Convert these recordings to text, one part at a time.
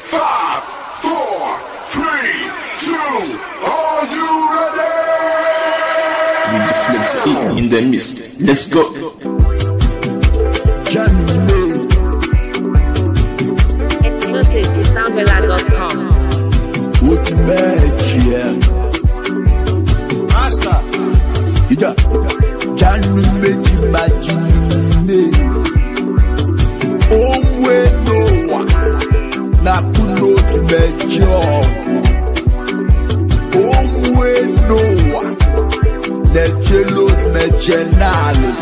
Five, four, three, two, are you ready? DJ Flex in, in the mist. Let's go. Exclusive to soundvilla.com. What magic? Master. Ida, Janu meji majine. Omwe noa, na kuno mejo. Omwe noa, nechelo mejenalos.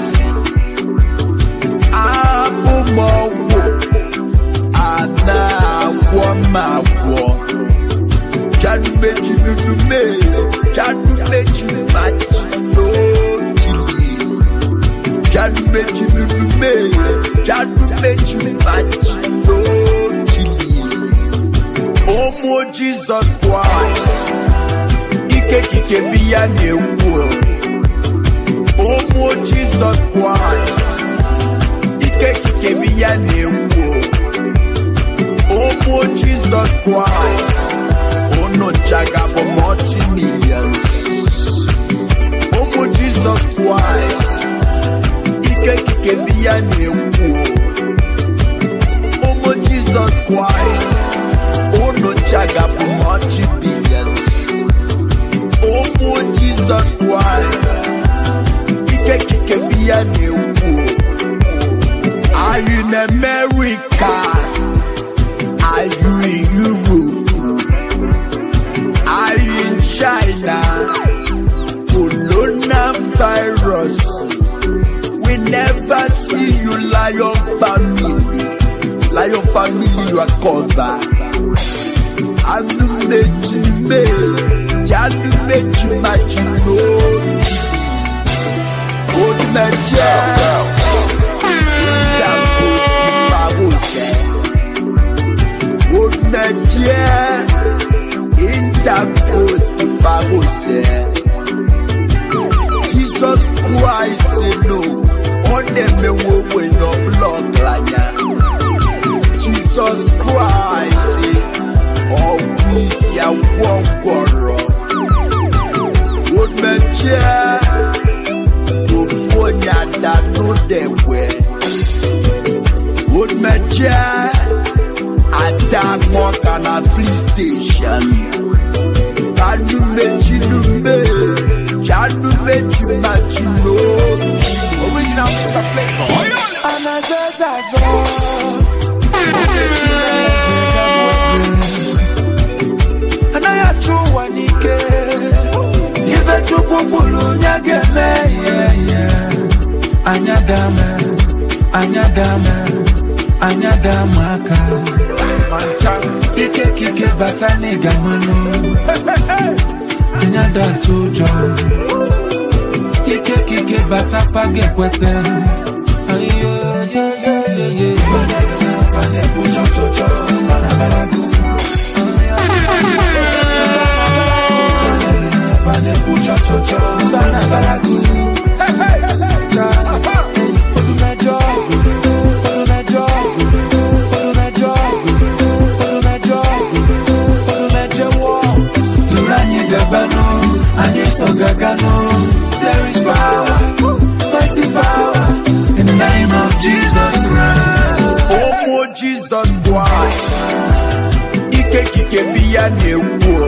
Abumawo, ana agwamagwo. Janu meji nunu me, Janu meji maji lókìlì. Janu meji nunu me, Janu meji maji lókìlì. Ọmọ Jesus Christ, ike kike bi ya na-ekwu. Ọmọ Jesus Christ, ike kike bi ya na-ekwu. Ọmọ Jesus Christ. Ono jaga for multi millions. Omo Jesus Christ. Ike kike biya na-ekwu. Omo Jesus Christ. Ono jaga for multi billions. Omo Jesus Christ. Ike kike biya na-ekwu. Are you in America? Are you in Europe? Are you in China? Coronavirus. We never see you, Lion family. Lion family, you are covered. Anu meji me, janu meji maji no. Old meje, ìdàgbò ìpàwọ̀ sẹ́. Old meje interpost pagose. Jesus Christ no, on them me wo we no block lanya. Jesus Christ, oh we see a one goro. Would me chair, to fonya that no de we. Would me chair, attack more can a fleet station. Janu meji nume, janu meji maji no. Original Mr. Flavor. anaghị achụ ụwa n'ike ife chukwu kwuru onye ga-eme ihe ihe anya dame anya dame anya dame aka ike kike bata n'ịga mmanụ anya datụ ụjọ ike kike bata faga ekwete There is power, mighty power in the name of Jesus Christ. Omo Jesus Christ. Ike kike biya na-ekwu.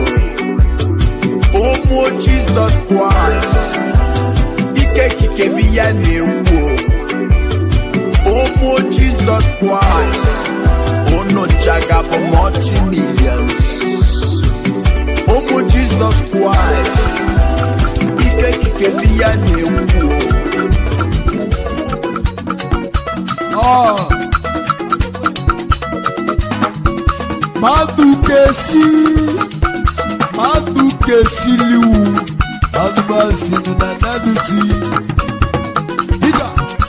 Omo Jesus Christ. Ike kike biya na-ekwu. Omo Jesus Christ. Ono jaga for multi millions. Omo Jesus Christ. Ike kike biya na-ekwu. Oh. Madu kesi, madu kesi liwu, madu basi nuna nadu si. Ija.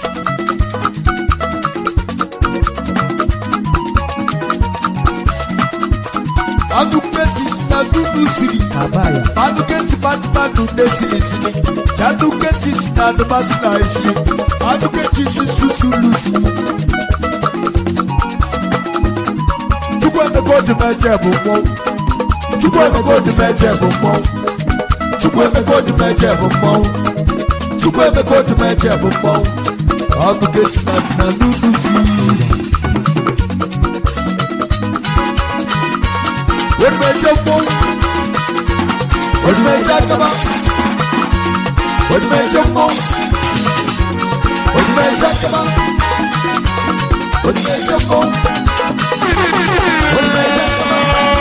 Madu kesi sinadu nusiri. Madu kenti madu madu desiri sini. Jadu kenti sinadu masina isi. Madu kenti susu lusi. Chukwu chukwu emego dị m eje bụ mmọnwụ chukwu emego dị m eje bụ mmọnwụ chukwu emego dị m eje bụ mmọnwụ chukwu emego dị m eje bụ mmọnwụ ọ bụ gesi na dị na n'ugwu si Odumeje mmọnwụ Odumeje akaba Odumeje mmọnwụ Odumeje akaba Odumeje mmọnwụ Odumeje akaba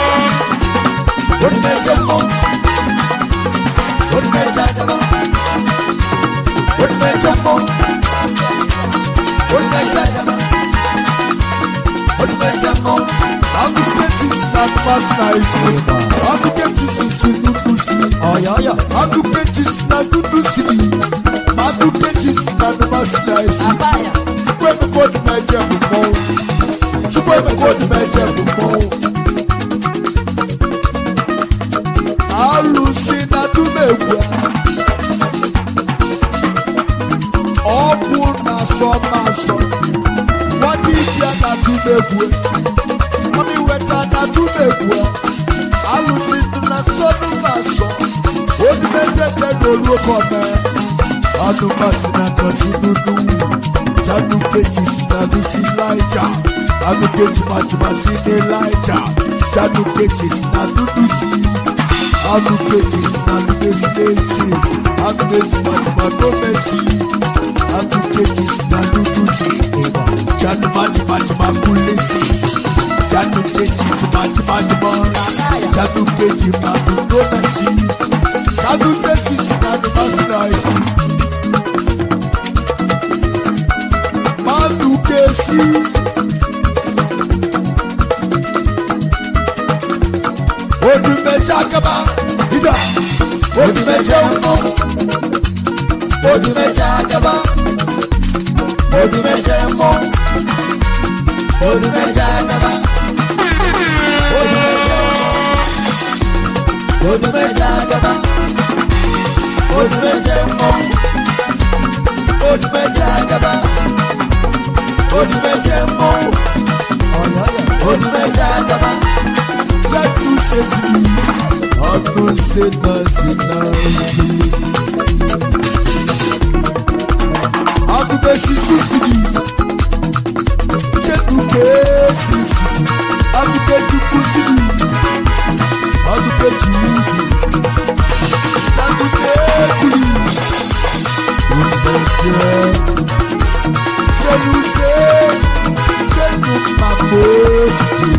Odumeje mmọnwụ Odumeje akaba Odumeje mmọnwụ Odumeje akaba Odumeje mmọnwụ Akụkọ esisi na mmasị na isi Akụkọ echisi nnukwu si Akụkọ echisi na nnukwu si Akụkọ echisi na mmasị na isi Chukwu emeka odimeje bụ mmọnwụ Chukwu emeka odimeje bụ mmọnwụ Alụsị na tụmegwu Ọ bụ na asọ ma asọ Nwadibịa na tụmegwu Mami weta na tụmegwu Alụsị dị na sọnụ ma asọ Odimejeje n'olu kọme Anụmasị na nọsi nunu Janu keji si na nusi laija Anu keji majuma si ne laija Janu keji si na nunu si Anu keji si na nunu si ne si Anu keji majuma no mesi Anu keji si na nunu si Janu majuma juma kule si Janu keji juma juma juma Janu keji manu no mesi Janu sesi si na numasi na esi Manu kesi Odumeje akaba ida Odumeje umo Odumeje akaba Odumeje umo Odumeje akaba Odumeje umo Odumeje akaba Odumeje umo Odumeje akaba Odumeje umo Odumeje akaba Jadu sesi Ọdún ṣe nọ́ọ̀sì nọ́ọ̀sì. Agube sisi siri. Jadu kesi siri. Agube juku siri. Agube jiwu siri. Jadu kejiri. Ìgbẹ́jẹ́. Sẹ́nu ṣe. Sẹ́nu màmú siri.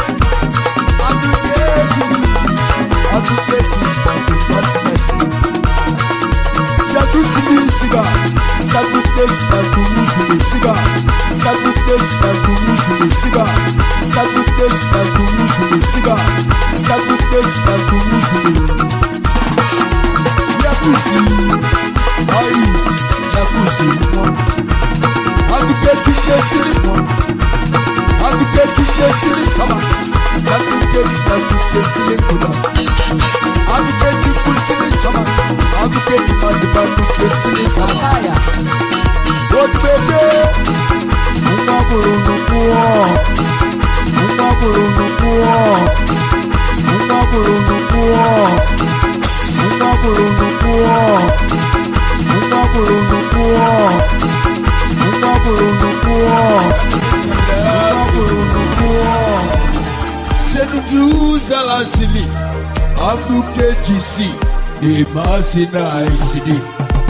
Senujuzalasili, Abuke GC, the Masina ICD.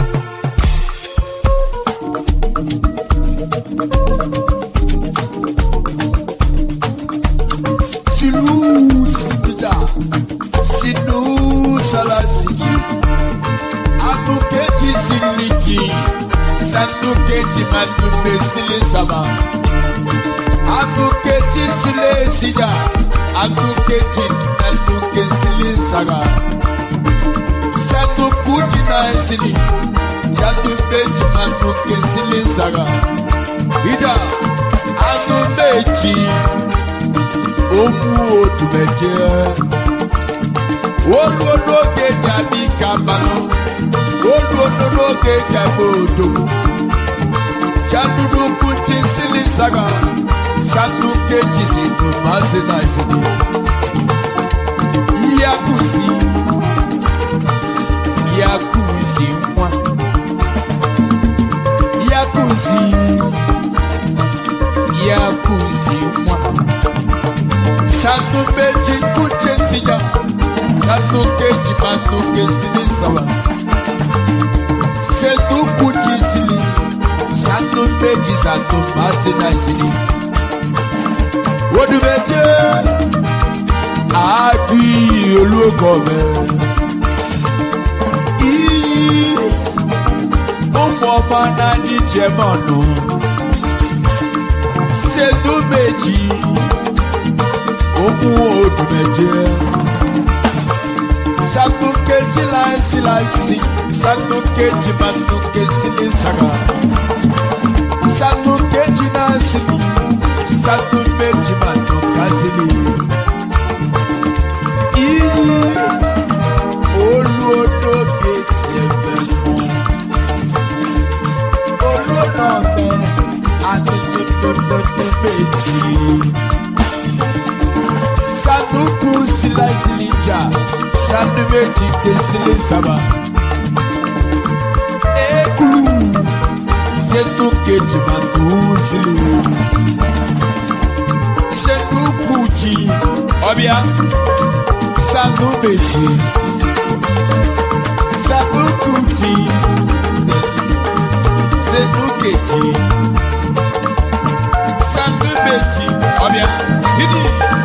Silu Sibida, Sinu Salasiji, Abuke GC Liji, Sanduke Jimandume Silisaba, Abuke Sile Sida, Abuke Jinanduke Silisaga, Sanduku Jina Sili, Yanduke Jimanduke Silisaga, Ida, Anu Meji, Omu Odumeje, Olódóge Jabi Kabano, Olódóge Jabo Odogu, Jadudu Kuti Silisaga, sanu kejì sí tomasi náà sí ni yakusi yakusi nwa yakusi yakusi nwa sanu méjì kújẹ síjà sanu kejì manu kesi ní nsàlá sẹnu kújì sílì sanu méjì sanu masi náà sílì wọdùmẹjẹ adi olókọ̀ọ́mẹ. Iyì ụmụ ọma n'anyị jemọnụ. Senu meji ụmụ odumeje. Sanu keji laisi laisi, sanu keji manu kesi n'isaga. Sanu keji nasili, sanu meji manu kasili iyi olódóge tiẹ̀fẹ̀ mọ́ olódọ̀ọ̀fẹ́ àtẹ̀tẹ̀tẹ̀tẹ̀ méjì sanuku silasilija sanu méjì kesile saba ekulu senu kejì matu sili senu kuji ọbịa sanu méjì sanu kuti sanu kejì sanu méjì ọbẹ̀ dídì.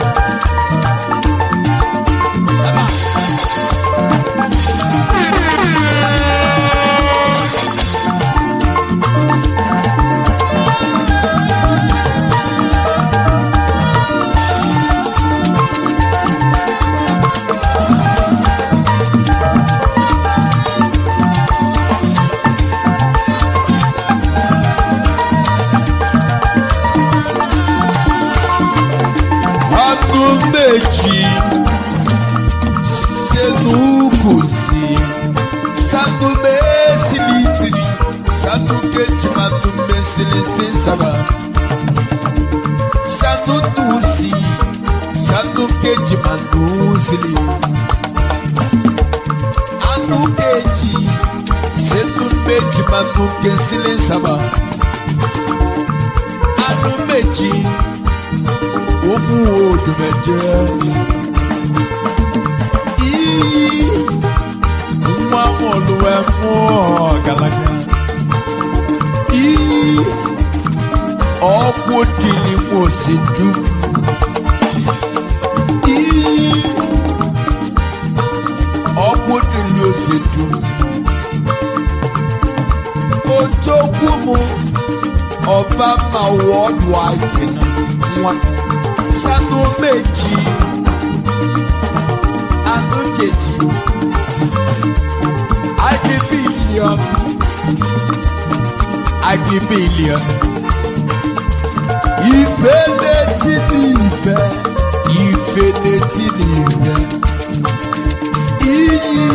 Aago méjì sẹ́nu kò sí. Sanu bẹ́ẹ̀sì lítìrì, sanu kejì máa tún bẹ́ẹ̀sì lè ṣe sábà. Sanu tù sí, sanu kejì máa tún sílẹ̀. Anu kejì, sẹ́nu méjì máa tún kẹ́sì lè sábà. Anu méjì omu odumẹjẹ iyi nwa mọluwẹ mú ọgalaga iyi ọkụ dini mú osedu iyi ọkụ dini osedu ojokwu mu ọba ma wọọdụ ajina nwa sanu méjì anu kejì agi bílíọ̀n agi bílíọ̀n ìfẹ́ létí ní ìfẹ́ ìfẹ́ létí ní ìfẹ́ iyì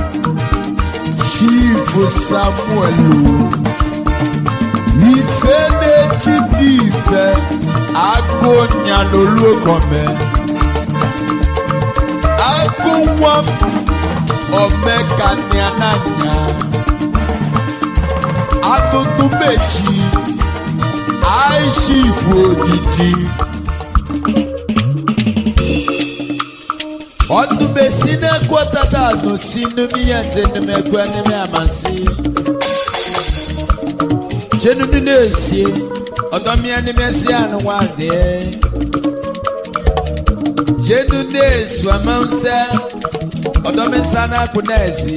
ṣífù samuel ìfẹ́ létí ní ìfẹ́ agonya lolókọ̀mẹ́ agowam ọmẹka ní ananya agogo méjì àìsífù òdìdí ọdún bẹsí n'ekọ tata àdó sínú míyànjẹ nímẹgbẹ nímẹ àmàsí jẹnu nínú èsì ọdọmíà nímẹ sí àná wà dé jẹnu ní èsù àmànsẹ ọdọmí sáná kú náà sí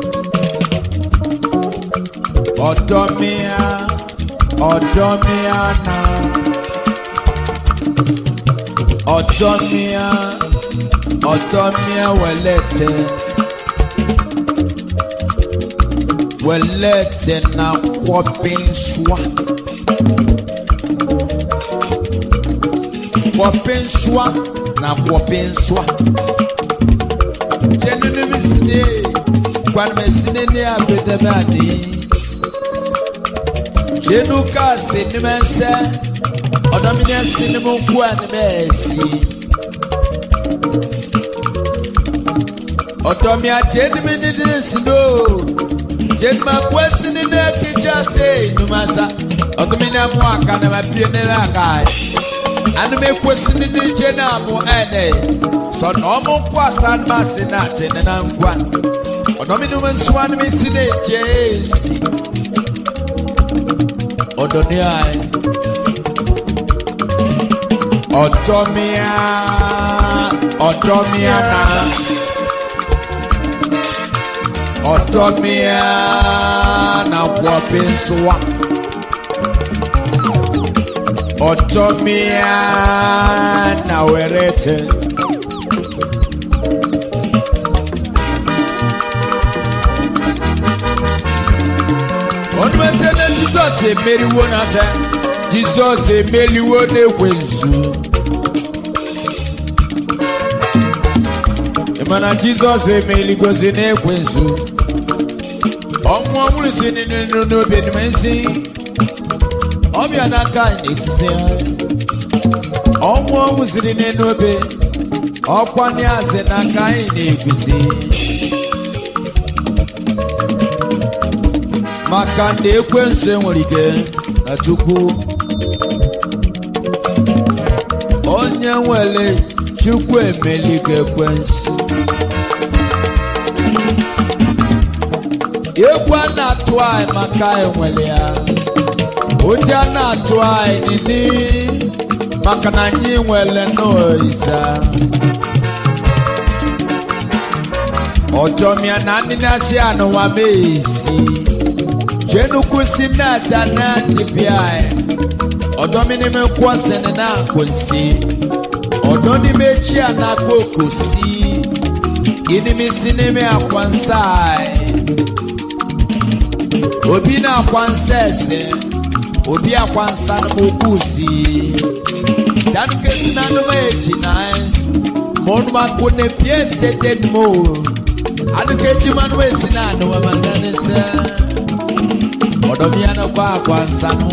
ọdọmíà ọdọmíà náà ọdọmíà ọdọmíà wẹlẹtẹ wẹlẹtẹ na kọpinsua kọpinsua na kọpinsua jẹnunu bi sini gbanime sini ni abedebe adi jẹnu kaasi nimẹsẹ ɔdɔmi ni ɛsi ni mu nku a ni bɛ ɛsi ɔdɔmi akyɛ ni mi ni ni si do jɛnima ku ɛsi ni ne tikya se numasa ɔdɔmi ni amu aka na ma pie ne na aka anum ekosi ni ni gye na amu ɛnɛ sɔ na ɔmo nku asa ni ma se na ate ne na nkwa ɔdɔmi ni mu nsuwa ni mi si ne gye esi ɔdɔni ayi. Ọ̀dọ́míà ọ̀dọ́míà náà ọ̀dọ́míà náà wọ̀ bí nsúwà ọ̀dọ́míà náà wẹ̀rẹ̀ tẹ̀. Onumese na Jizọs emeriwo na sẹ Jizọs emeliwo n'ekwensu. mana jizọs emeligosi n'ekwensu ọnwụ ọhụrụ si n'inu n'obi enume nsi ọbịa n'aka n'etiti ha ọnwụ ọhụrụ siri n'enu obe ọkwa n'azị n'aka anyị na-egusi maka na ekwensu enwere ike na chukwu onye nwere chukwu emeligo ekwensu egwu a na-atụ anyị maka enwere ya ụjọ a na-atụ anyị nini maka na anyị nwere n'oisa ọjọmịa na ndị na-asị anụwa meesi jenukwu si na-ada na dibịa anyị ọdọmịnime kwọsịnị na nkwụnsị ọdọ n'ime echi a na-akpọ okosi inimi si n'ime akwansa anyị obi na-akwansa ese obi akwansa n'okwu si januke si na anụma eji na ma ọnụ akụ na pie sete mo anuka eji mmanụ esi na anụma ma na n'ese ọdọmịa n'ọkwa akwansa nụ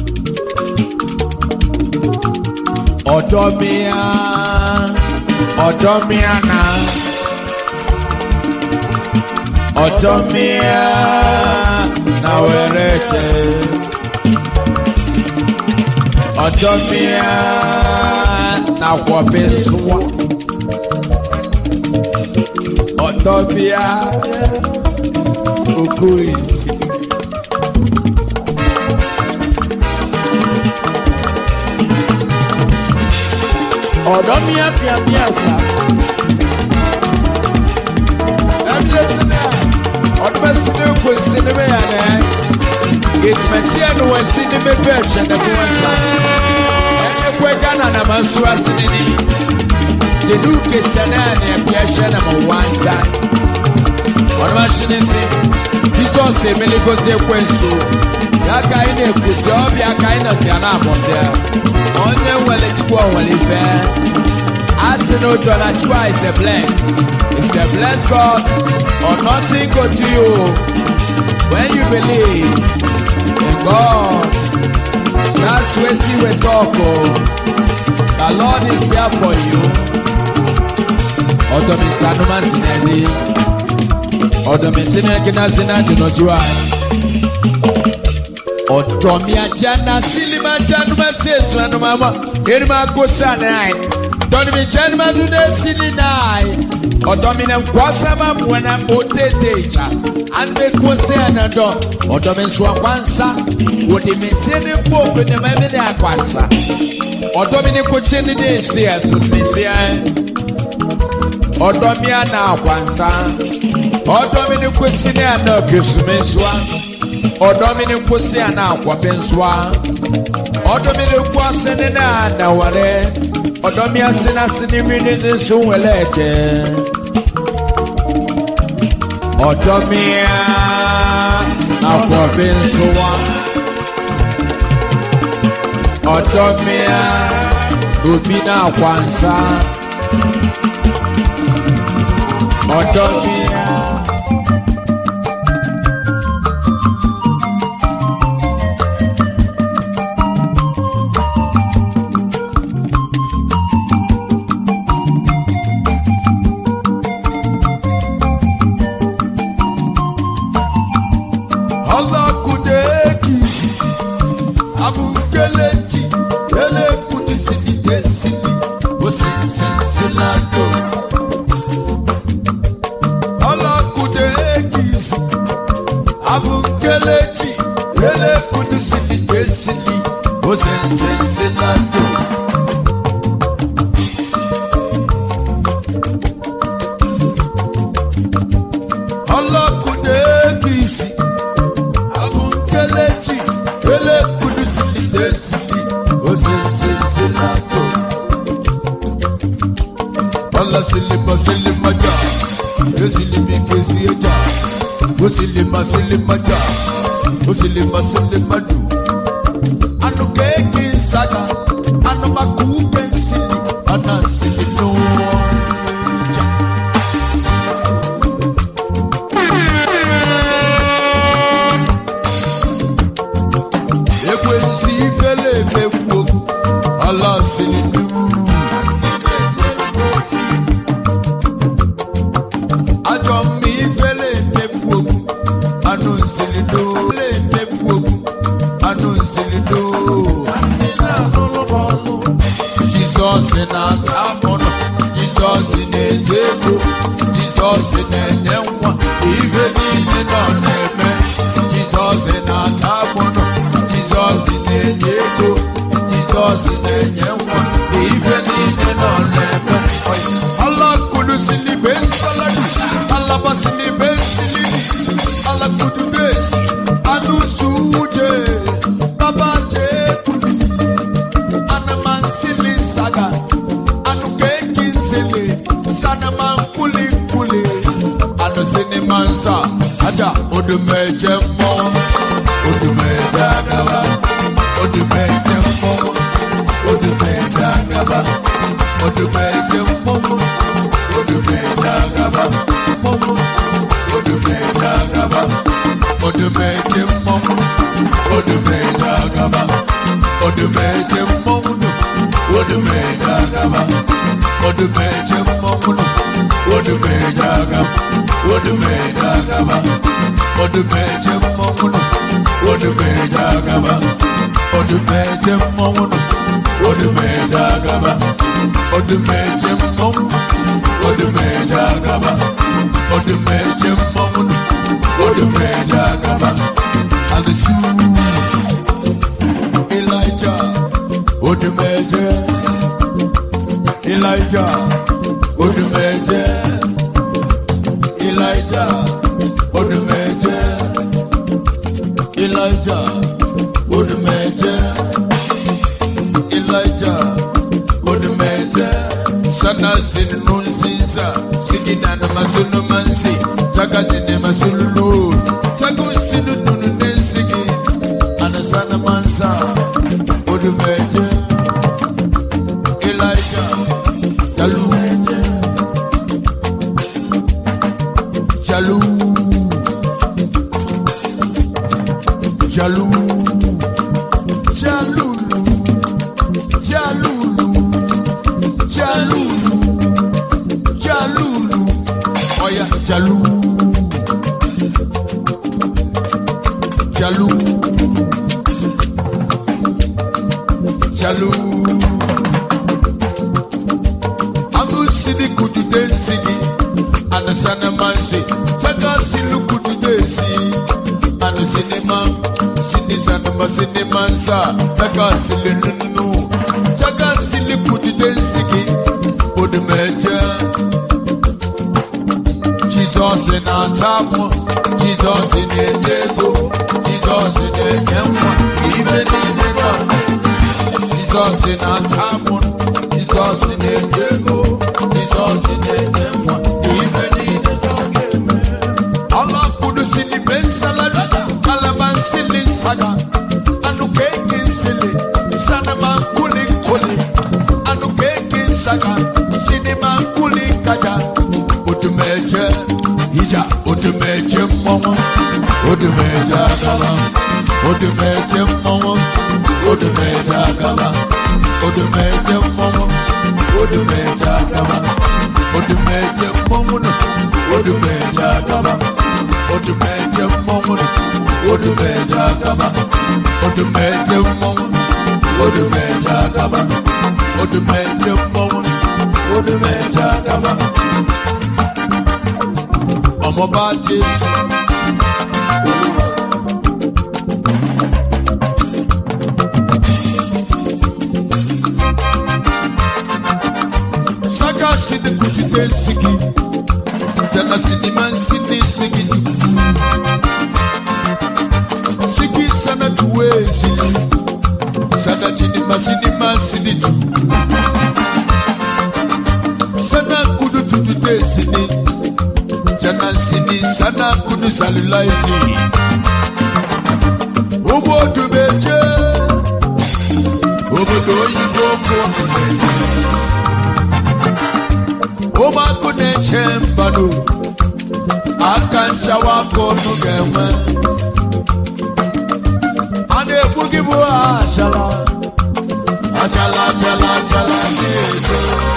ọdọmịa ọdọmịa na ọdọmịa na were che ọdọmịa na kwọbe nsụwa ọdọmịa okoisi ọ̀dọ́míà fìàfìàsà ɛbile sini a ɔduma sini ko sini mi yanɛ etumatia no wɔ sini mi bɛ ɛhyɛ ne ko ɛsa ɛne ko ɛgya na nama nso asini ni jedu kesa na ne ɛbi ɛhyɛ na ma wansa ɔduma sini si jesus emele ko se ko nso yaka yi na ekusi ɔbi aka yi na si ana abɔnte ɔnyɛ wɛlɛ tukɔ ɔwɛlɛ fɛ. Arsenal John Achua is a bless. It's a bless God or nothing go to you when you believe in God. That's what you will talk oh. The Lord is here for you. Ọ̀dọ̀ mi sànú máa ń sin ẹ̀dí. Ọ̀dọ̀ mi sínú ẹ̀kínná sínú àjùnà síwá. Ọ̀dọ̀ mi ajá na sílímà jánu máa ṣe èso ẹnu máa mọ̀. Èrè máa kó sáà náà dɔnni mi kyɛn ma do ne si ni naae ɔdɔ mi na nkwasama mua na mo tete gya ane ko se ɛna dɔ ɔdɔ mi nso akwansa wɔde mi nse ne bo ope ne ma mi ne akwansa ɔdɔ mi ne kokye ne ne esi ɛso ne si ɛ ɔdɔ mi ana akwansa ɔdɔ mi ne kosi ne ana kesumi nsoa ɔdɔ mi ne kosi ana akɔbe nsoa ɔdɔ mi ne kɔ ase ne na anaware ọdọ mi ase na ase ni mi ni ti sun wẹlẹ jẹ ọdọ mi a akọ bi nso wa ọdọ mi a obi na akwansa ọdọ mi a. kelechi rele kudu sili kesili osensenselando ọlọkùnrin ekisi abunkelechi rele kudu sili kesili osensenselando Ala silima silima ja, esilimi kesi eja, osilima silima ja, osilima silima du. Anu keki saga, anu maku pensili, ana silino. Ja. Ekwensi ifele emekwu okwu, ala silinu. ajọ mma ifele emekwu okwu anụ nsilido le emekwu okwu anụ nsilido jizọs na-ata amụnụ jizọs na-enye ego jizọs na-enye nwa ife niile nọ na-eme jizọs na-ata amụnụ jizọs na-enye ego jizọs na-enye nwa ife niile nọ na-eme alakudu silibe nsaladu alaba silibe silidi alakudu desi anu suje baba jekuli anaman sili saga anu keki nsele sanaman kuli kuli anu sini mansa aja odumeje mọ odumeje agaba odumeje mọ odumeje agaba odumeje mọ odumeje agaba mọ odumeje agaba odumeje mọ odumeje agaba odumeje mọ odumeje agaba odumeje mọ odumeje agaba odumeje agaba odumeje mọ odumeje agaba odumeje mọ odumeje agaba odumeje mọ odumeje agaba odumeje mọ odumeje agaba alisu elijah odumeje elijah odumeje elijah odumeje elijah odumeje elijah odumeje sana sinu nsinsa sigidana masunu mansi jagadine masululu jagu sinu nunu nensigi anasana mansa odumeje elijah jalu jalu jalu jalulu jalulu jalulu jalulu oya jalu jalu jalu amusidi kudude nsigi anasana mansi jaga silu kudude si anu sinima sini sanuma sinima nsa jaga sili nunu jaga sili kudude nsigi odumeje jizọs na-ata mụ jizọs na-enye ego jizọs na-enye nwa ibe niile nọ jizọs na-ata mụ jizọs na-enye ego jizọs na-enye nwa ibe niile nọ ga-eme ọlọkpụrụ sili be nsalada kalaba nsili nsaga anụ keki nsili sanama nkuli nkuli anụ keki nsaga sinima nkuli nkaja odumeje ija odumeje mmọnwụ odumeje agaba odumeje mmọnwụ odumeje agaba odumeje mmọnwụ odumeje agaba odumeje mmọnwụ nụ odumeje agaba odumeje mmọnwụ nụ odumeje agaba odumeje mmọnwụ odumeje agaba odumeje mmọnwụ nụ odumeje agaba ọmọba jésù saka sini kutite nsigi jana sini man sini nsigi jugu sigi sana tuwe sini sana chini masini masini jugu sana kudu tutute sini jana sini sana kudu salulai sini obodo meje obodo oyibo koko ụmụakụ na-eche mbanụ aka nchawa aka ọnụ ga-enwe a na-egbu gị bụ achala achala achala achala na-ezo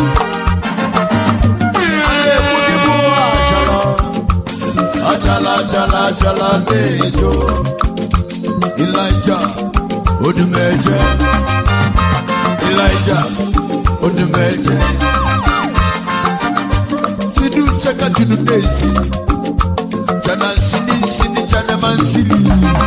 a na-egbu gị bụ achala achala achala achala na-ezo Elijah odumeje Elijah odumeje sidu cheka chunu desi jana sini sini jana mansili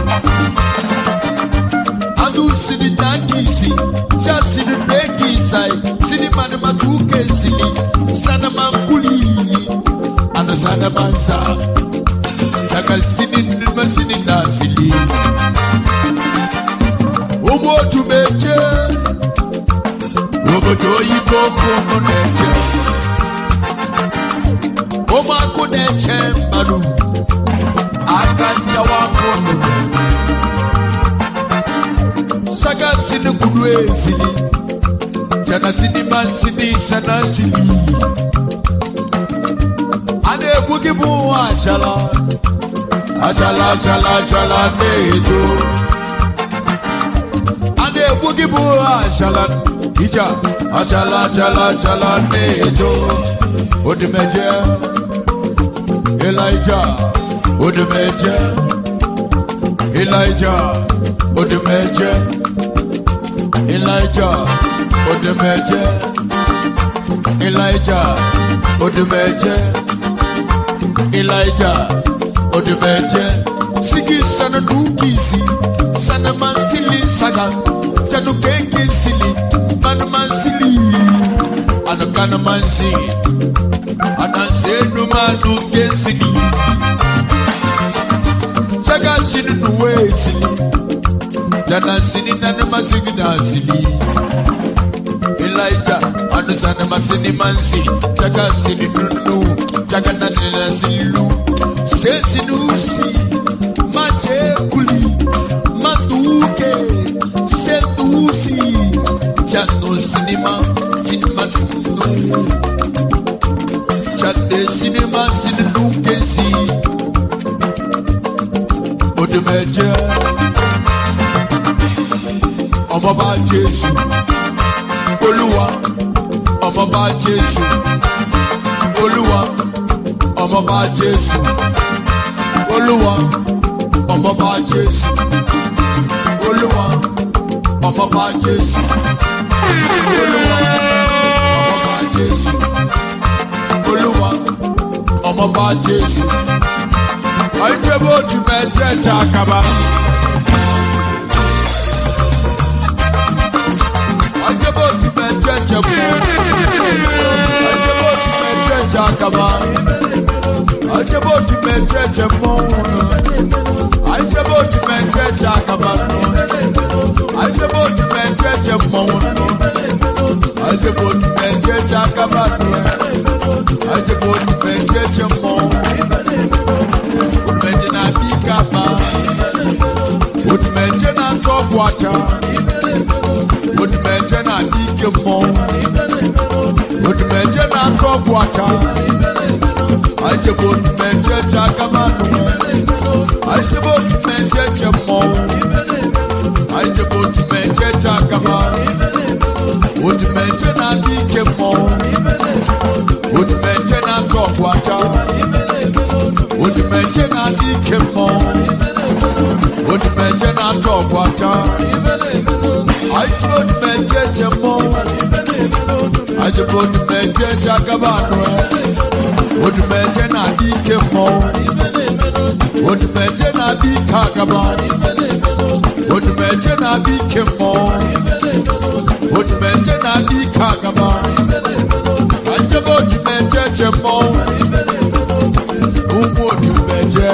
adu sini dankisi ja sini dekisai sini mana matuke sili sana mankuli ana sana mansa jagal sini nima sini dasili ụmụ otu meche obodo oyibo ụmụ na-eche ụmụakụ na-eche mmadụ aka nchawa akụnụ saga sini kwuru esili jana sini ma sini shana sili a na-egbu gị bụ nwa achala achala achala achala na-eto a na-egbu gị bụ achala ija achala achala achala na-eto odimeje elija odimeje elija odimeje elija odimeje elija odimeje elija odimeje sigi sana dukisi sana mansili saga janu keke sili manu mansili anu kana mansi anansenu manu kensili jaga sini nuwe sili jana sini nana masigi na sili Elijah anu sana masini mansi jaga sini nunu jaga nani na silu sesi nusi maje kuli matuke sedusi jano sinima kinma sinu jade sinima sinu kensi odumeje ọmọba jésù olúwa ọmọba jésù olúwa ọmọba jésù olúwa ọmọba jésù olúwa ọmọba jésù olúwa ọmọba jésù olúwa ọmọba jésù ọjọba otu mẹjẹ ẹjẹ akaba ọjọba otu mẹjẹ ẹjẹ mú ọjọba otu mẹjẹ ẹjẹ akaba ọjọba otu mẹjẹ ẹjẹ mú ọjọba otu mẹjẹ ẹjẹ akaba ọjọba otu mẹjẹ ẹjẹ mú ọjọba otu mẹjẹ ẹjẹ akaba ọjọba otu mẹjẹ ẹjẹ mú odumeje na adi kaba odumeje na atọ ọgwụ acha odumeje na adi ike mmọnwụ odumeje na atọ ọgwụ acha ajebe odumeje je akaba nụ ajebe odumeje je mmọnwụ ajebe odumeje je akaba odumeje na adi ike mmọnwụ odumeje na atọ ọgwụ acha odumeje na-adị ike mmọnwụ odumeje na-atọ ọgwụ aka anyị odumeje je mmọnwụ anyị bụ odumeje je agaba anụ odumeje na-adị ike mmọnwụ odumeje na-adị ike agaba odumeje na-adị ike mmọnwụ odumeje na-adị ike agaba anyị bụ eche mmọnwụ ụmụ odumeje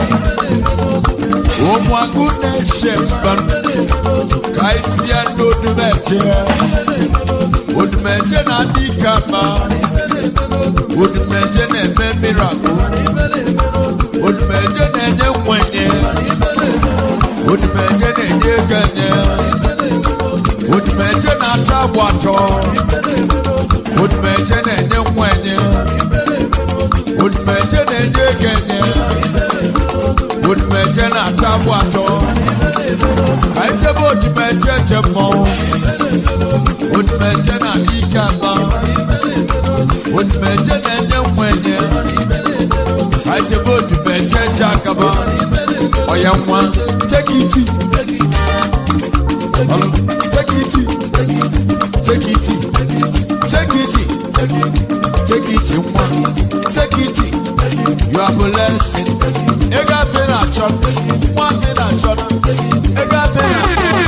ụmụ agụ na-eche mba ka anyị bịa n'odumeje odumeje na-adị ike ama odumeje na-eme mirakụ odumeje na-enye nkwenye odumeje na-enye ego enye odumeje na-acha agba atọ odumeje na-enye nkwenye odumeje na-enye ego enye odumeje na-ata agba atọ ka anyị jebe odumeje je mmọnwụ odumeje na-adị ike ama odumeje na-enye nkwenye ka anyị jebe odumeje je agaba ọya nwa take it easy. Hello, take it easy. take it easy. take it easy. take it easy, nwa take it easy. you are blessing ego afe na achọ nwa afe na achọ ego afe na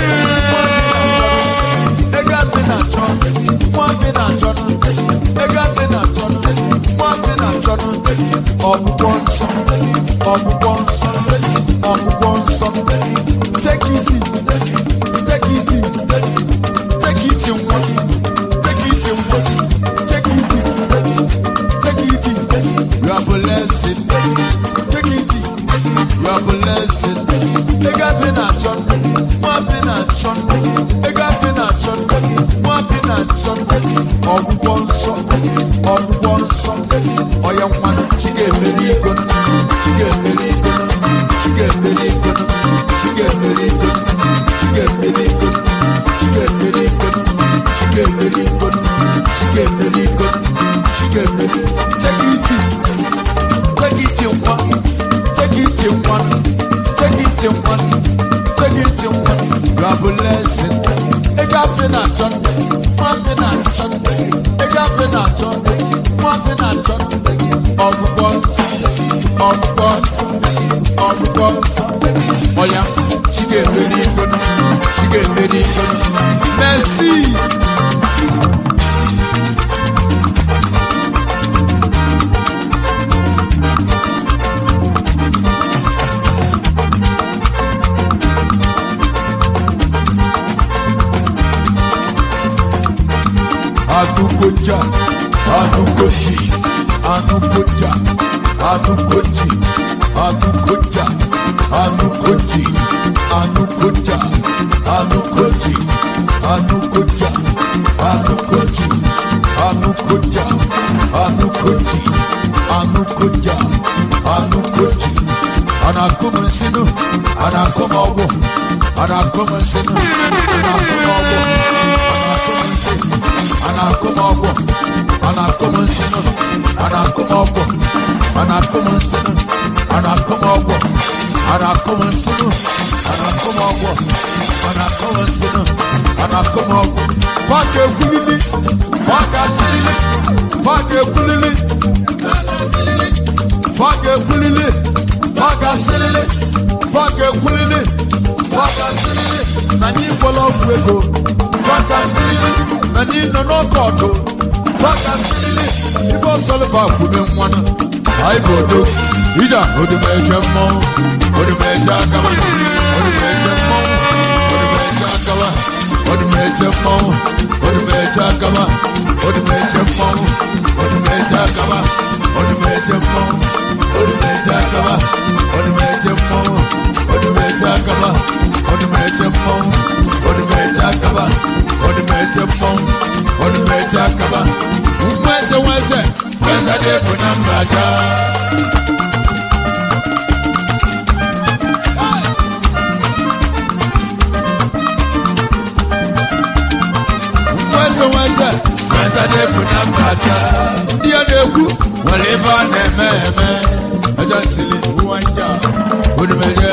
achọ ego afe na achọ nwa afe na achọ ego afe na achọ nwa afe na achọ ọgwụgwọ nsọ ọgwụgwọ nsọ ọgwụgwọ nsọ take it easy. take it easy. take it easy, nwa take it easy, nwa take it easy. take it easy. you are blessing take it easy. you are blessing ego afe na achọ nwa afe na achọ ego afe na achọ nwa afe na achọ ọgwụgwọ nsọ ọgwụgwọ nsọ ọya mmanụ chi ga-emeri iko chi ga-emeri iko chi ga-emeri iko chi ga-emeri iko chi ga-emeri iko chi ga-emeri iko chi ga-emeri iko chi ga-emeri iko chi ga-emeri take it easy. take it in one take it in one take it in one take it in one you are blessing ego afe na achọ nwa afe na achọ ego afe na achọ nwa afe na achọ ọgwụgwọ nsọ ọgwụgwọ nsọ ọgwụgwọ nsọ ọya chi ga-emeri iko chi ga-emeri iko merci anukoja anukoji anukoja anukoji anukoja anukoji anukoja anukoji anukoja anukoji anukoja anukoji anukoja anukoji anakum nsinu anakum ọgbọ anakum nsinu anakum ọgbọ anakum nsinu anakum ọgbọ anakum nsinu anakum ọgbọ anakum nsinu anakum ọgbọ anakum nsinu anakum ọgbọ anakum nsinu anakum ọgbọ faka ekulili faka silili faka ekulili faka ekulili faka silili faka ekulili faka silili na nyi fọlọ ọgwụ ego faka silili na nyi nọ n'ọkọọtụ faka silili ife ọsọlịfa kwube nwanụ anyị bụ odo ija odumeje mmọnwụ odumeje agaba odumeje mmọnwụ odumeje agaba odumeje mmọnwụ odumeje agaba odumeje mmọnwụ odumeje agaba odumeje mmọnwụ odumeje agaba odumeje mmọnwụ odumeje agaba odumeje mmọnwụ odumeje agaba odumeje mmọnwụ odumeje agaba nweze nweze nweze dị bụ na mbaja nweze nweze nweze dị bụ na mbaja ndị a na-ekwu nwere ebe a na-eme eme ẹjọ nsili nwa nja odumeje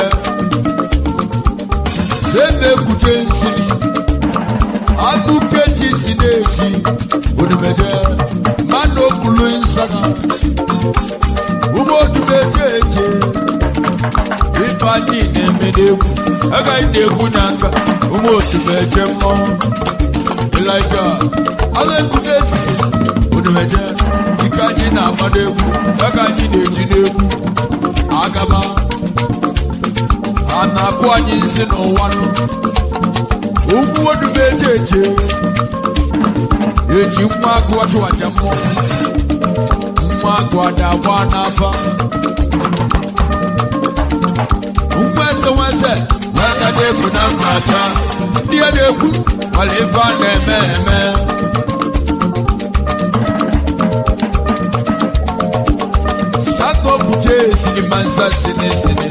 sende ekute nsili akụkeji si na-esi odumeje mmadụ okulu nsana ụmụ odumeje eje ife anyị na-eme n'egwu agaghị na-egwu na nka ụmụ odumeje mmọnwụ ilaija agha ekute esi odumeje chikaji na-agba n'egwu ya ka anyị na-eji n'egwu agaba a na-akụ anyị nsị n'ụwa nụ ugwu odube eje eje eji nwa agụ achụ aja mmụọ nwa agụ ada agba n'afa nwa eze nwa eze nweta na-egwu na mmacha ndị a na-ekwu ọla ife a na-eme eme sato buje sinima nsa sini sini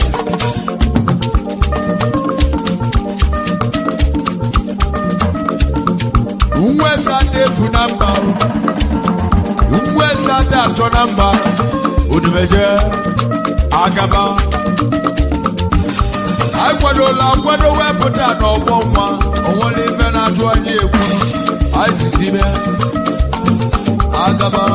nwa eze a na-efu na mba nwa eze a na-achọ na mba odumeje agaba akwadola akwado wepụta n'ọgbọ nwa onwere ife na-achụ anyị ekwu aisizibe agaba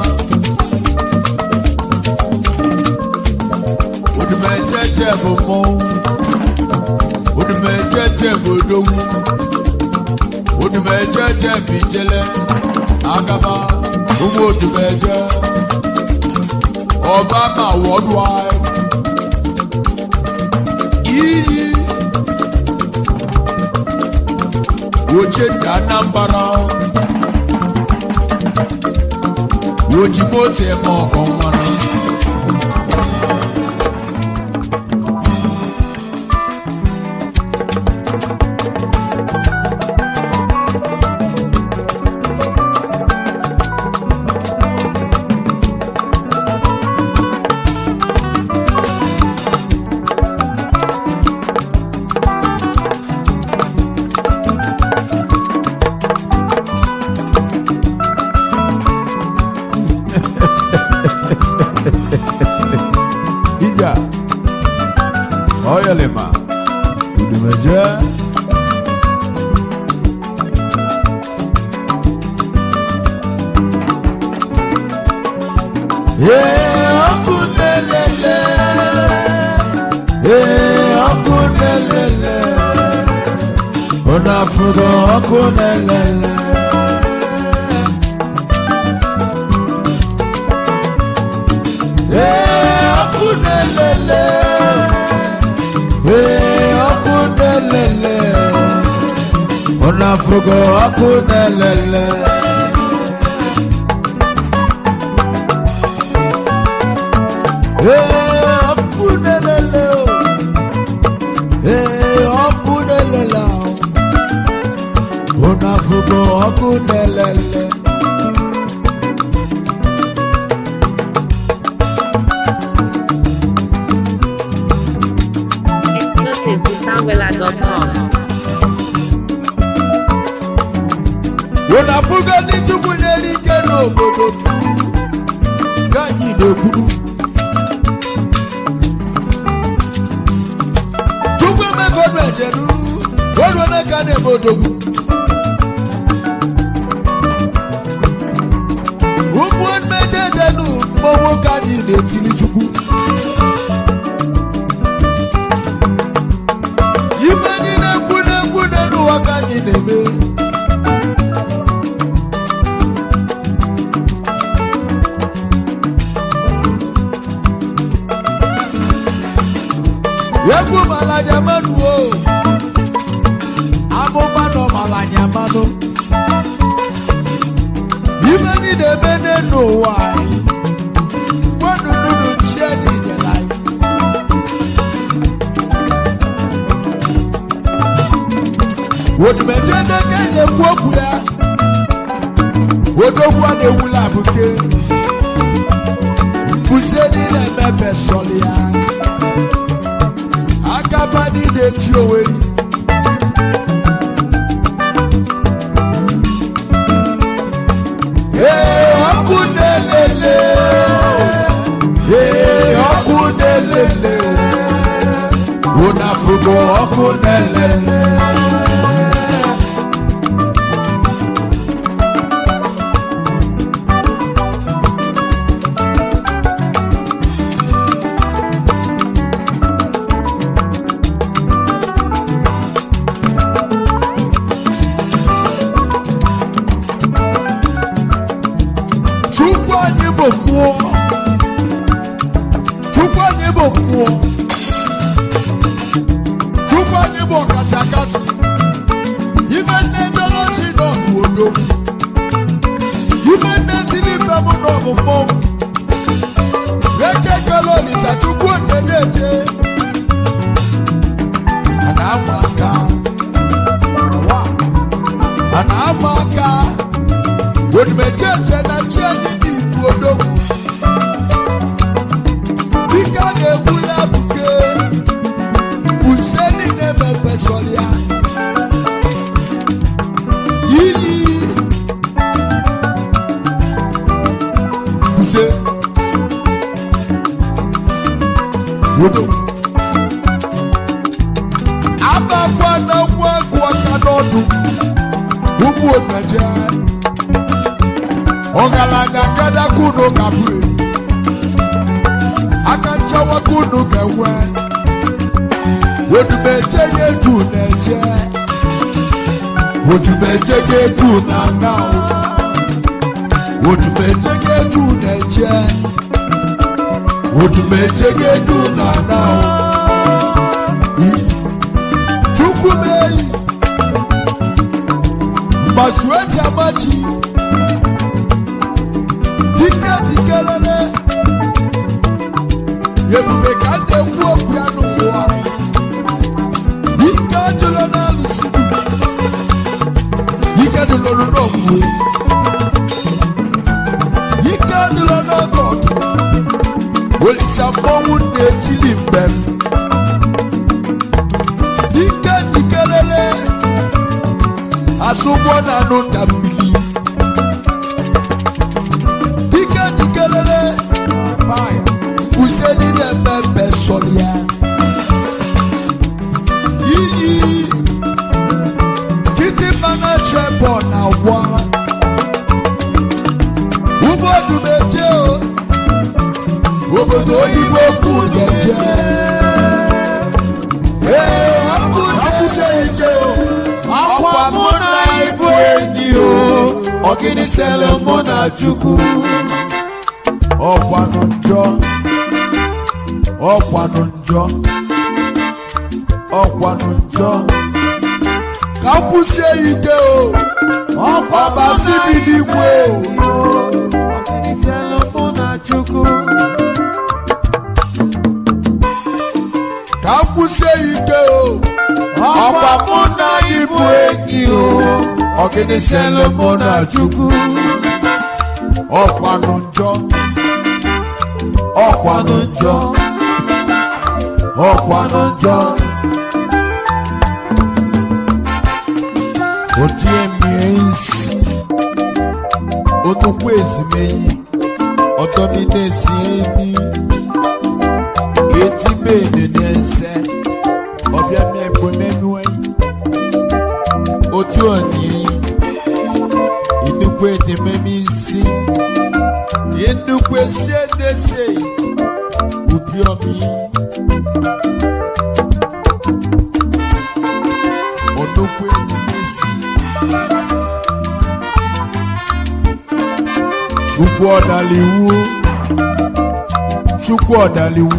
odumejeje bụ mmọnwụ odumejeje bụ odogwu odumejeje bụ ijele agaba ụmụ odumeje ọbama worldwide iyi woche dị anambra woji moto eme ọkọ nwanụ ija ọyọlima udumeje Ee, ọkụ na-elele. Ee, ọkụ na-elele. Unu afụgo ọkụ na-elele. Ee, ọkụ na-elele. Ee, ọkụ na-elele. Unu afụgo ọkụ na-elele. Ee, ọkụ na-elele o. Ee, ọkụ na-elele o. Unu afụgo ọkụ na-elele. Exclusive to soundwella.com. Unu afụgo ndị Chukwu nyere ike n'obodo ka anyị na-ekwuru. Chukwu emego ọdụ ejeru, ọdụ onye ka na-eme odogwu. Ụmụ mmeje ejenu mmọnwụ ka anyị na-etili Chukwu. Ibe anyị na-ekwu na-ekwu n'ụwa ka anyị na-eme. egwu malanya mmanụ o amụma nọ malanya mmanụ ibe anyị na-eme n'elu ụwa anyị nwenununu chi anyị nyere anyị odimeje n'eke na-ekwu okwu ya odogwu a na-ewula abụke mbuze niile emepe sọlị ya akaba niile ti onwe yi. Ee, ọkụ na-elele ee ọkụ na-elele unu afụgo ọkụ na-elele chukwu anyị bụ mmụọ chukwu anyị bụ mmụọ chukwu anyị bụ ọkasị akasị ife nne ndọrọsi n'ọbụ odogwu ife nne tiri mbe m n'ọbụ mmọnwụ eke kele olisa chukwu ndenye eje a na-ama aka a na-ama aka onimecheche na chi anyị n'ibu odogwu dike a na-egwu ya buke use niile mepe sọrịa iyi use wodo abakwa na nwa agụ aka n'ọdụ ụmụ omeje ọgaranya kadakunu kapụ aka nchawakunu ga-enwe odumeje ga-etu na-eje odumeje ga-etu na na odumeje ga-etu na-eje odumeje ga-etu na na chukwu meyi mgbasu eji amachi dike dikelele ebube ka ndị ekwu okwu ya n'ụwa ike ajụla n'alụsị ike dụlụrụ n'okwu ike adụla n'oge ọtụ olisa mmọnwụ na-etili mbem ike dikelele asụgbọ na anụ nda mmiri dike dikelele use niile mmemme sọrọ ya iyi kịtịkpa na chebọ na gwa ụgbọdumeje obodo oyibo kwu na-eje ee ọkụ na-ese ike ọkwa mụ na ibu enyi o ọgịnị sele mụ na chukwu ọkwanụ njọ ọkwanụ njọ ọkwanụ njọ ka m kwụsie ike o ọbasi bi n'igwe ka m kwụsie ike o ọkwa mụ na ibu enyi o ọgịnị sele mụ na chukwu ọkwanụ njọ ọkwanụ njọ ọkwanụ njọ otie mie isi onukwu ezimenyi ọtọmi na-esi enyi eti bene n'ese ọbịa mi ekwe menu enyi otu oni inukwu edememe isi inukwu esi edese ubi omi onukwu edemesi chukwu ọdaliwu chukwu ọdaliwu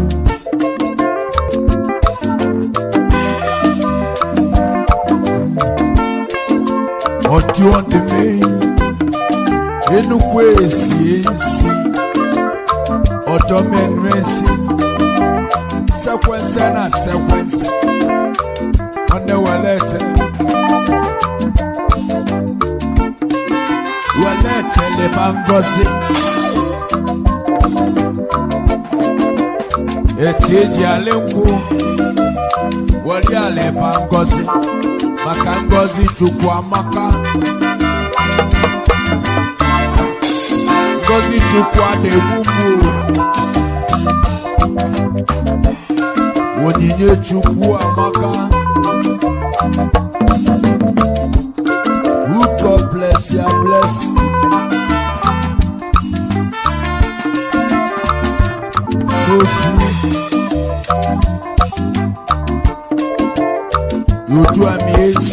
ọdị ọdịme enukwu esi esi ọdọmẹnu esi sekwensẹ na sekwensẹ ọnẹ wẹlẹtẹ wẹlẹtẹ lè máa ń gọzi eti eji alẹ nkwu wọlé alẹ máa ń gọzi maka ngọzi chukwu amaka ngọzi chukwu a na-egbu mgbu onyinye chukwu amaka who God bless ya bless n'ofu yotu ami ezi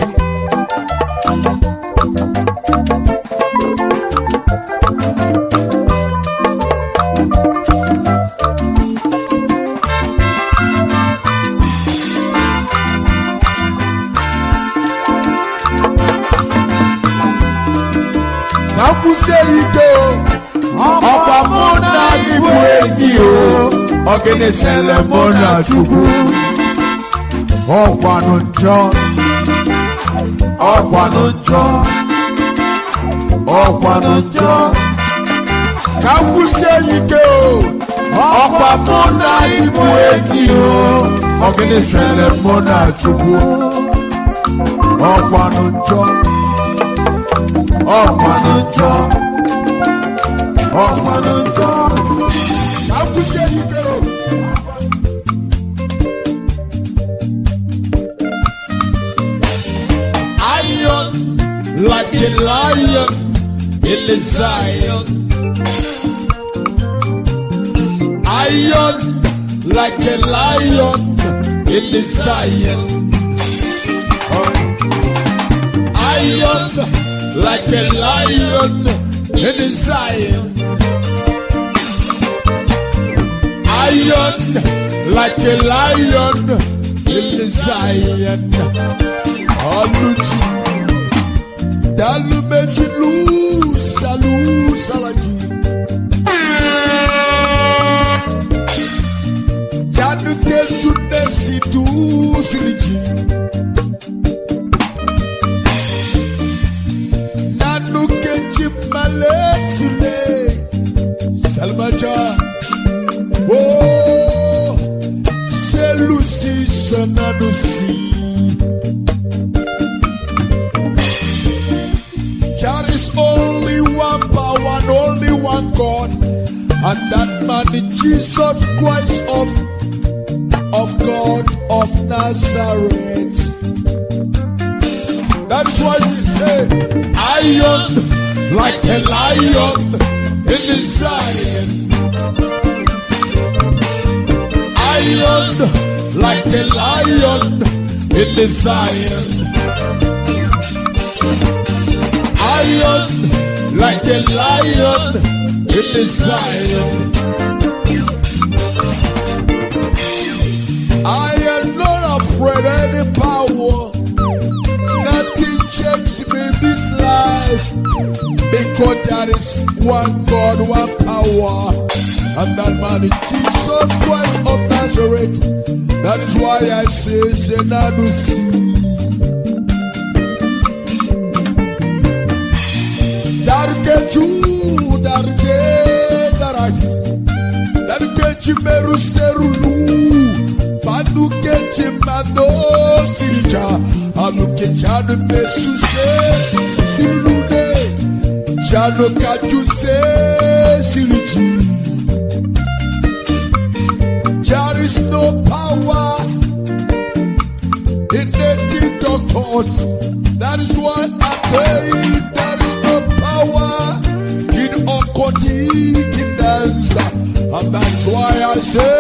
ọgịnị sele mụ na chukwu ọkwanụ njọ ọkwanụ njọ ọkwanụ njọ ka m kwụsie ike o ọkwa mụ na ịbụ enyi o ọgịnị sele mụ na chukwu ọkwanụ njọ ọkwanụ njọ ọkwanụ njọ ka m kwụsie ike o iron like a lion in the Zion. Iron like a lion in the Zion. Iron like a lion in the Zion. Iron like a lion in the Zion. Aluji. Dalu meji lu salu salaji. Janu keju nesi tu siliji. Nanu keji male sile. Salmaja. Oh, selusi sananu si. There is only one power and only one God, and that man is Jesus Christ of of God of Nazareth. That is why we say, iron like a lion in the Zion. Iron like a lion in the Zion. Iron like a lion in the Zion. I am not afraid of any power. Nothing shakes me this life. Because there is one God, one power. And that man is Jesus Christ of Nazareth. That is why I say, Senadusi. Darkeju, darke, darahi. Darkeji meru serulu. Manukeji mano sirija. Alukejanu mesuse sirulune. Jano kaju se siriji. There is no power in native doctors. That is why I tell you there is no power in occultic kingdoms. And that is why I say,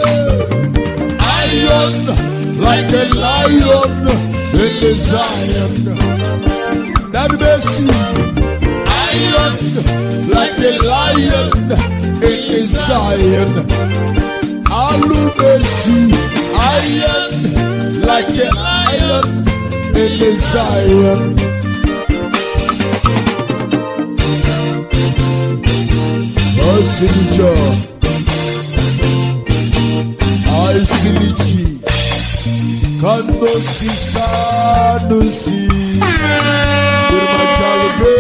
iron like a lion in the Zion. That mercy, iron like a lion in the Zion. Alubesi, iron like a lion in the Zion. Osinjo, I silichi, kando sisa nusi, kurma chalbe.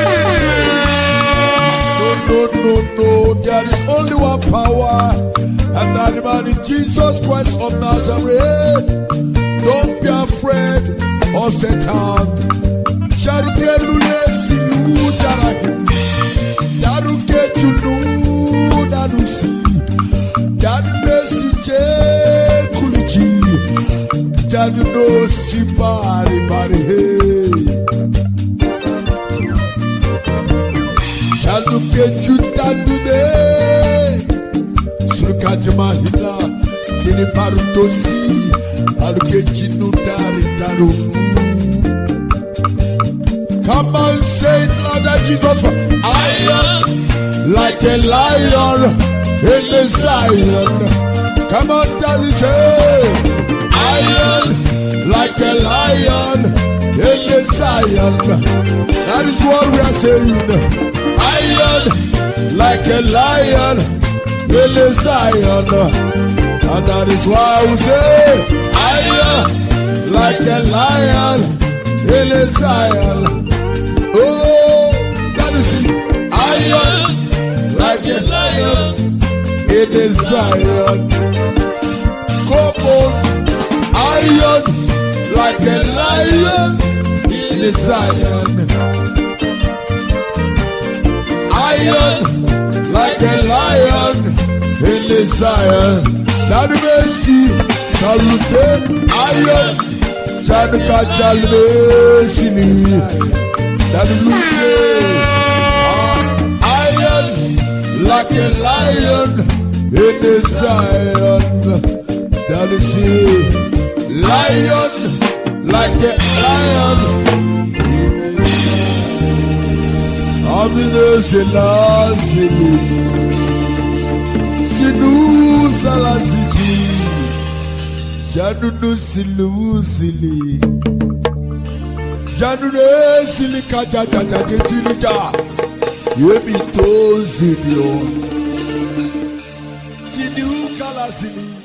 No, no, no, no, there is only one power, and that man is Jesus Christ of Nazareth. Don't be afraid of Satan. Charite lule silu jarahi. Daruke chunu danusi. Danu mesije kuliji. Danu no si bari bari hey. Chaluke chutanu de. Surukajima hila. Dini parutosi. Aluke chinu dari daru. Come on, say it louder, Jesus. I am like a lion in the Zion. Come on, tell it, say, I am like a lion in the Zion. That is what we are saying. I am like a lion in the Zion. And that is why we say, iron like a lion in the Zion. Oh, that is it. Iron like a lion in the Zion. Come on, iron like a lion in the Zion. Iron like a lion in the Zion. That mercy, shall we say, iron, Januka Jalmesini. That iron like a lion in the Zion. That is it. Lion like a lion. Amine Selassie. Sinu Salasiji. Janunu Silu Sili. Janunu Sili Kaja Jaja Jejilija. Yebi to Zilio. Jinu Kalasili.